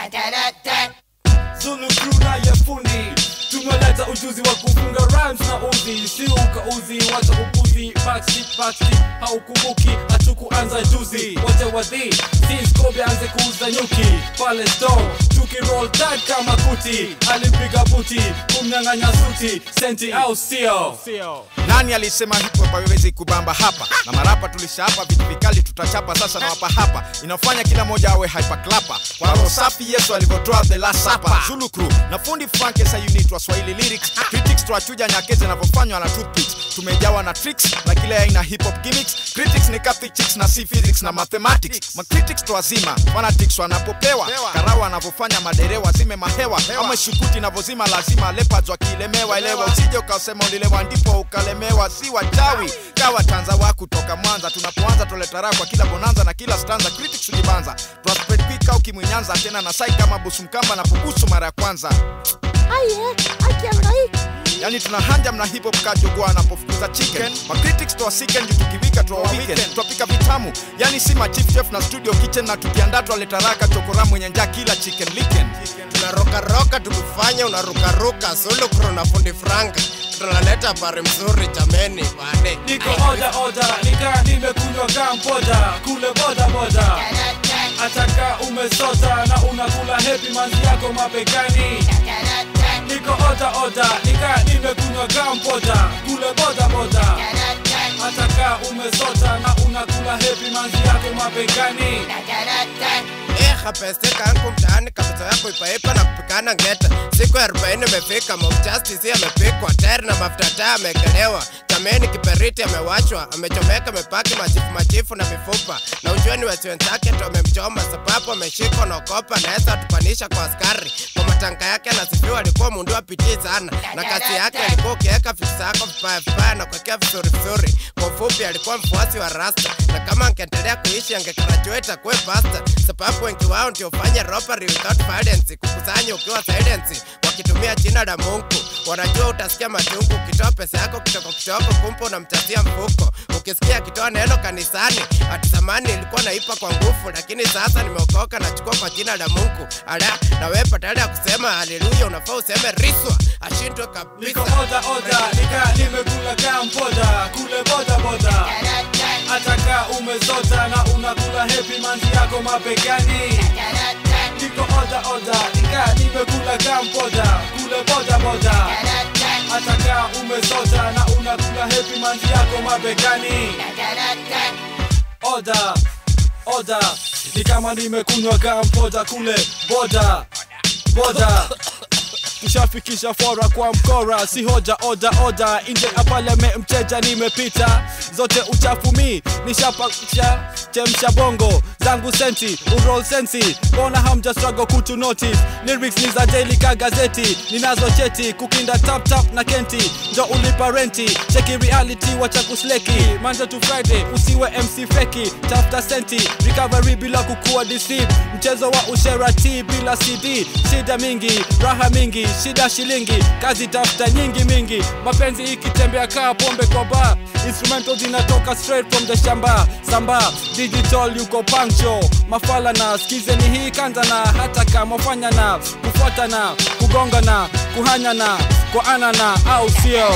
Zulu crew na yefuni tumeleta ujuzi wa kufunga rhymes na uzi si ukauzi wacha upuzi backseat backseat haukumbuki hatukuanza juzi wote wadhi since Kobe anze kuuza nyuki pale store tukiroll tag kama kuti alimpiga buti kumnyang'anya suti senti au sio nani alisema hip hop haiwezi kubamba hapa na marapa tulishapa vitu vikali tutachapa sasa na wapa hapa inafanya kila moja awe hyperclapa kwa roho safi yesu alivyotoa the last supper zulu crew na fundi frank sa unit wa swahili lyrics critics twachuja nyakezi inavyofanywa na toothpicks tumejawa na tricks na kila aina hip hop gimmicks critics ni Catholic chicks na si physics na mathematics ma critics twazima fanatics wanapopewa karau wanavyofanya maderewa zime mahewa ama shukuti inavyozima lazima leopards wakilemewa elewa usije ukasema ulilewa ndipo ukalemewa si wachawi kawa tanza wa kutoka mwanza tunapoanza toleta raha kwa kila bonanza na kila stanza critics ujibanza twaspredpika ukimwinyanza tena na sai kama busu mkamba na pukusu mara ya kwanza Aye, akiangai. yani tuna hanja mna hip hop kajogwa anapofukuza chicken ma critics twa sicken juu tukiwika twa weekend twapika vitamu yani si ma chief chef na studio kitchen na tukiandaa twaleta raka chokora mwenye njaa kila chicken licken tunarokaroka tukifanya unarukaruka sulukro na fundi franka tunaleta habari mzuri jameni bane niko oda oda nika nimekunywa kampoda kule boda boda ataka umesota na unakula hepi manzi yako mapekani niko oda oda nika nimekunywa kampoda kule boda boda ataka umesota na unakula hepi manzi yako mapekani Eh, kapeste kangu mtaani kabisa yako ipaipa na kupikana ngeta siku ya arobaini imefika Mob Justice amepikwa tayari na mafuta taa amekelewa jameni kiperiti amewachwa amechomeka amepaki machifu machifu na mifupa na ujueni wasi wenzake ndo amemchoma sababu ameshikwa na okopa naweza tupanisha kwa askari kwa matanka yake anasifiwa alikuwa mundu wa pitii sana na kazi yake alikuwa ukiweka vitu zako vibaya vibaya na kuwekea vizuri vizuri kwa ufupi alikuwa mfuasi wa rasta na kama angeendelea kuishi angegraduate akuwe pasta sababu wengi wao ndio fanya robbery without violence kukusanya ukiwa silence wakitumia jina la Mungu wanajua utasikia machungu ukitoa pesa yako kitoko kitoko kumbe unamchazia mfuko ukisikia akitoa neno kanisani ati zamani ilikuwa naipa kwa nguvu lakini sasa nimeokoka nachukua kwa jina la Mungu ala na wewe badala ya kusema haleluya unafaa useme riswa ashindwe kabisa niko oda oda nika nimekula kampoda kule boda boda ataka umesota na unakula hepi manzi yako mapekani niko oda oda nika nimekula kampoda kule boda boda ataka umesota na unakula hepi manzi yako mapekani oda oda ni kama nimekunywa kampoda kule boda boda tushafikisha fora kwa mkora si hoja oda oda nje ya paleme mteja nimepita zote uchafu mi nishapakisha chemsha bongo zangu senti urol sensi mbona hamja struggle kutu notice lyrics ni za daily ka gazeti ninazo cheti kukinda tap tap na kenti njo ulipa renti cheki reality wacha kusleki manja to friday usiwe mc feki tafuta senti recovery bila kukua deceived mchezo wa usherati bila cd shida mingi raha mingi shida shilingi kazi tafuta nyingi mingi mapenzi ikitembea kaa pombe kwa bar instrumental zinatoka straight from the shamba samba digital yuko pancho mafala na skize ni hii kanza na hata kama fanya na kufuata na kugonga na kuhanya na kwa ana na au sio